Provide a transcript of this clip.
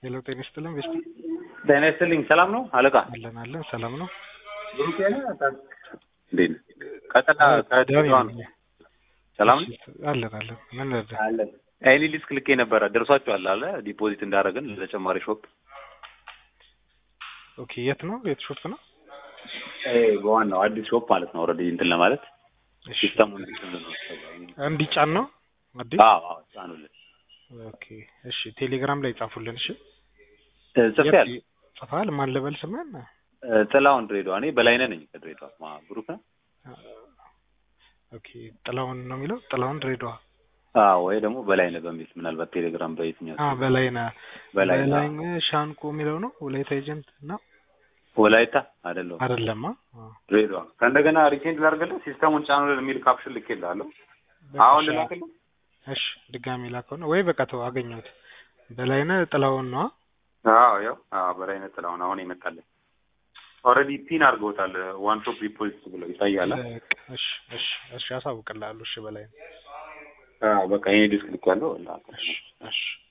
ሄሎ ጤና ይስጥልን ቤስት ጤና ይስጥልኝ። ሰላም ነው አለቃ? አለን አለን ሰላም ነው። እንዴት ነህ? ቀጥታ ከድሬዳዋ ነው። ሰላም ነው አለን አለን ምን ነበር? አለን። ኤኒ ሊስክ ልኬ ነበረ ደርሷችኋል አለ ዲፖዚት እንዳደረግን ለተጨማሪ ሾፕ ኦኬ የት ነው የት ሾፕ ነው? በዋናው አዲስ ሾፕ ማለት ነው። ኦልሬዲ እንትን ለማለት እሺ ሲስተሙ እንትን ነው። እንዲጫን ነው አዲስ አዎ አዎ ጫኑልን። ኦኬ እሺ ቴሌግራም ላይ ጻፉልን እሺ ጽፌያለሁ። የት ጽፈሃል ማን ልበል ስምህን ጥላውን ድሬዳዋ። እኔ በላይነህ ነኝ ከድሬዳዋ። ማ ብሩክ ነህ? ኦኬ ጥላውን ነው የሚለው ጥላውን ድሬዳዋ አዎ ወይ ደግሞ በላይነህ በሚል ምናልባት ቴሌግራም በየትኛው አ በላይነህ በላይነህ በላይነህ ሻንቆ የሚለው ነው ወላይታ ኤጀንት ነው ወላይታ አይደለም አይደለማ ድሬዳዋ። ከእንደገና ሪሴንት ላድርግልህ ሲስተሙን ጫኑልን የሚል ካፕሽን ልኬልሃለሁ። አሁን ልላክልህ? እሺ ድጋሚ ላከው ነው ወይ በቃ ተው አገኘሁት በላይነህ ጥላውን ነው አዎ ያው አዎ በላይነህ ጥላውን አሁን ይመጣልን። ኦልሬዲ ፒን አድርገውታል። ዋን ሾፕ ዲፖዚት ብለው ይታያል። በቃ እሺ እሺ እሺ አሳውቅልሃለሁ እሺ በላይነህ አዎ በቃ ይሄ ዲስክ ልክ ያለው እሺ እሺ